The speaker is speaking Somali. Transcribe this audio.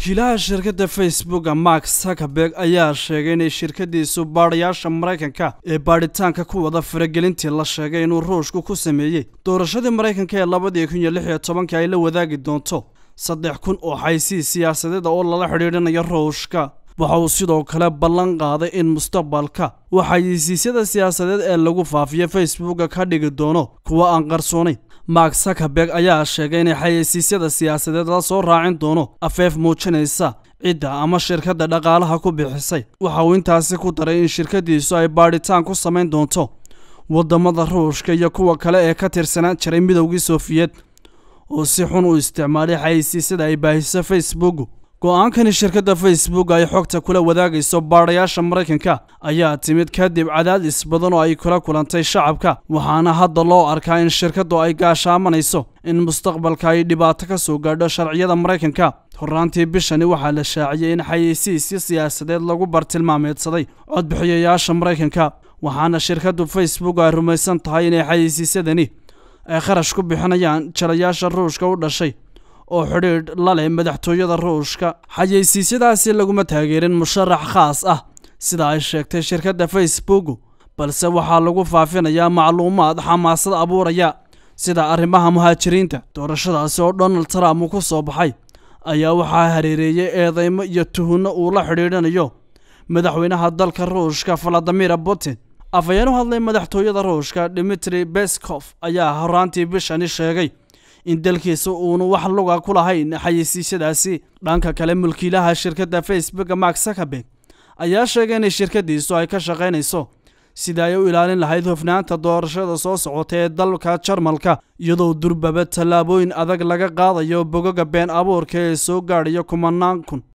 mulkiilaha shirkadda facebooka mark zuckerberg ayaa sheegay inay shirkadiisu baadhayaasha maraykanka ee baadhitaanka ku wada faragelintii la sheegay inuu ruushku ku sameeyey doorashadii maraykanka ee labadii kun iyo lix iyo tobanka ay la wadaagi doonto saddex kun oo xaysiis siyaasadeed oo lala xidhiidhinayo ruushka waxa uu sidoo kale ballan qaaday in mustaqbalka uu xayisiisyada siyaasadeed ee lagu faafiyo facebooka ka dhigi doono kuwa aan qarsoonayn mark zuckerberg ayaa sheegay inay xayeysiisyada siyaasadeed la soo raacin doono afeef muujinaysa cidda ama shirkadda dhaqaalaha ku bixisay waxa uu intaasi ku daray in shirkadiisu ay baadhitaan ku samayn doonto waddamada ruushka iyo kuwa kale ee ka tirsanaan jiray midowgii sofiyeed oo si xun u isticmaalay xayeysiisyada ay baahiso facebook go-aankani shirkadda facebook ay xogta kula wadaagayso baadhayaasha maraykanka ayaa timid kadib cadaadis badan oo ay kula kulantay shacabka waxaana hadda loo arkaa in shirkaddu ay gaashaamanayso in mustaqbalka ay dhibaato ka soo gaadho sharciyada maraykanka horraantii bishani waxaa la shaaciyey in xayeysiisyo siyaasadeed lagu bartilmaameedsaday codbixiyayaasha maraykanka waxaana shirkaddu facebook ay rumaysan tahay inay xayeysiisyadani ay kharash ku bixinayaan jalayaasha ruushka u dhashay oo xidhiidh la leh madaxtooyada ruushka xayeysiisyadaasi laguma taageerin musharax khaas ah sida ay sheegtay shirkadda facebook balse waxaa lagu faafinayaa macluumaad xamaasad abuuraya sida arrimaha muhaajiriinta doorashadaasi oo donald trump uu ku soo baxay ayaa waxaa hareereeyey eedeymo iyo tuhunno uu la xidhiidhanayo madaxweynaha dalka ruushka valadimir putin afhayeen u hadlay madaxtooyada ruushka dimitri beskov ayaa horaantii bishani sheegay in dalkiisa uunu wax luga ku lahayn xayeysiisyadaasi dhanka kale mulkiilaha shirkadda facebook mark zuckerberg ayaa sheegay inay shirkadiisu ay ka shaqaynayso sida ay u ilaalin lahayd hofnaanta doorashada soo socota ee dalka jarmalka iyadoo durbaba tallaabooyin adag laga qaadayo bogoga been abuurka ee soo gaadhaya kumanaan kun